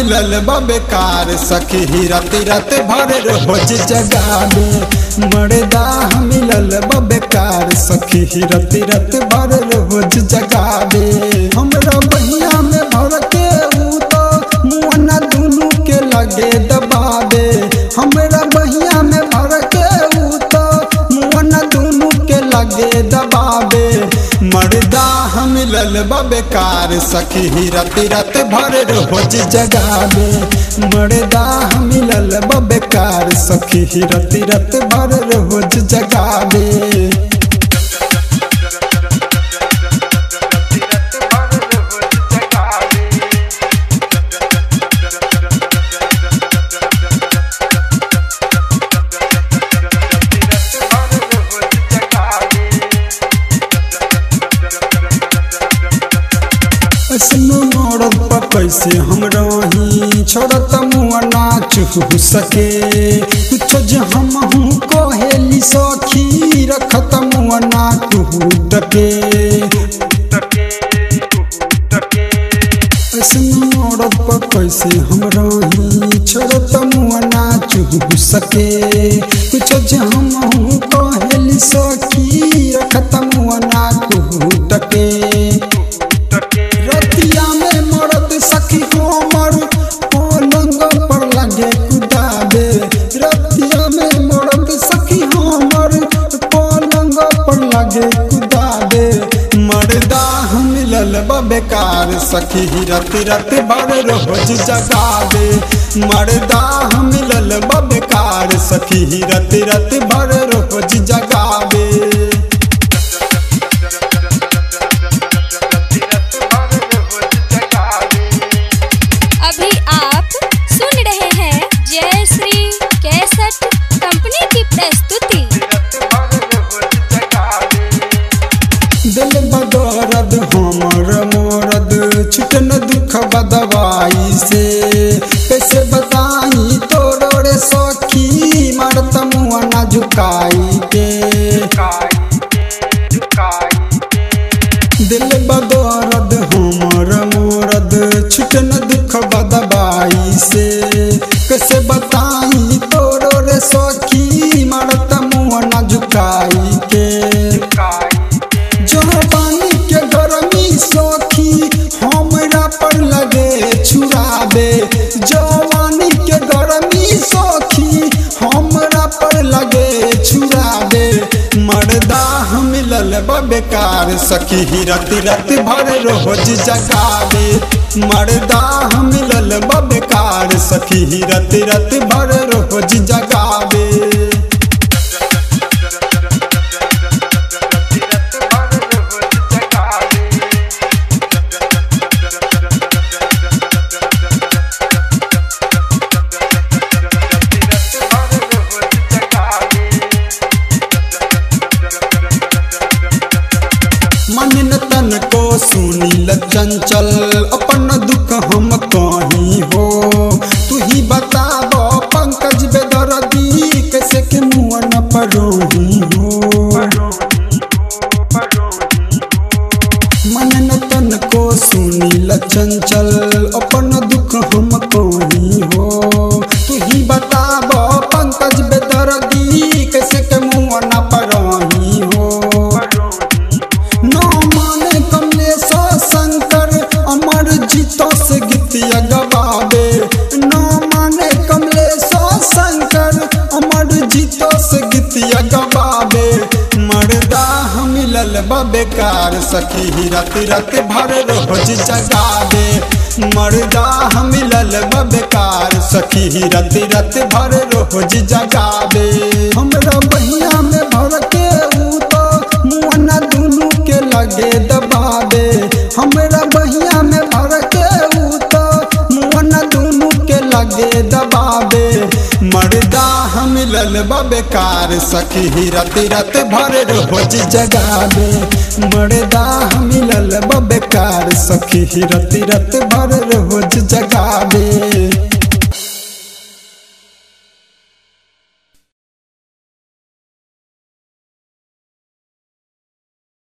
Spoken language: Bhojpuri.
मिलल बा बेकार सखी रत रत भर रोज जगावे मर्दा मिलल बा बेकार सखी रत रत भर रोज जगावे हमरा बहिया में भर के ऊ तो मुअना दुनू के लगे दबावे हमरा बहिया में भर के ऊ तो मुअना दुनू के लगे दबावे मर्दा हम मिलल बा बेकार सखी रत रत भर रोज जगावे मर्दा हम मिलल बा बेकार सखी रत रत भर रोज जगावे ऐसनो मरद पर कैसे हम रही छोड़त मुआ ना चुह सके कुछ जे हम हूँ कहेली सखी रखत मुआ ना टूह तके ऐसनो मरद पर कैसे हम रही छोड़त मुआ ना चुह सके कुछ जे हम हूँ कहेली सखी रखत मुआ ना टूह तके रतिया में मरद सखी हमर पलंग पर लगे कुदाबे रतिया में मरद सखी हमर पलंग पर लगे कुदाबे मर्दा हम मिलल बा बेकार सखी रत रत भर रोज जगावे मर्दा हम मिलल बा बेकार सखी रत रत भर रोज जगावे अभी आप सुन रहे हैं जय श्री कैसेट कंपनी की प्रस्तुति दिल बदौरद हमर मोरद छुटन दुख बदवाई से कैसे बताई तोरो रे सखी मरत मुआ ना झुकाई के दिल बदौरद हमर मोरद छुटन दुख बदवाई से कैसे बताई तोरो रे सखी मरत मुआ ना झुकाई के जवानी के गरमी सखी हमरा पर लगे छुराबे जवानी के गरमी सखी हमरा पर लगे छुराबे मर्दा हम मिलल बा बेकार सखी रत रत भर रोज जगावे मर्दा हम मिलल बा बेकार सखी रत रत भर रोज जगावे मन न तन को सुनील चंचल अपन दुख हम कहीं हो तू ही बताब पंकज बेदर्दी कैसे के मुँह न परोही हो मन न तन को सुनील चंचल अपन दुख हम कहीं हो तू ही बताब पंकज बेदर्दी कैसे के मुँह न परोही हो न माने कमलेश शंकर अमर जीतो से गीतिया गवावे न माने कमलेश शंकर अमर जीतो से गीतिया गवावे मर्दा हम मिलल बा बेकार सखी रत रत भर रोज जगावे मर्दा हम मिलल बा बेकार सखी रत रत भर रोज जगावे हमरा बहिया में भर के ऊ तो मुअना दुनू के लगे दबावे हमरा बहिया में भर के ऊ तो मुअना दुनू के लगे दबावे मर्दा हम मिलल बा बेकार सखी रत रत भर रोज जगावे मर्दा हम मिलल बा बेकार सखी रत रत भर रोज जगावे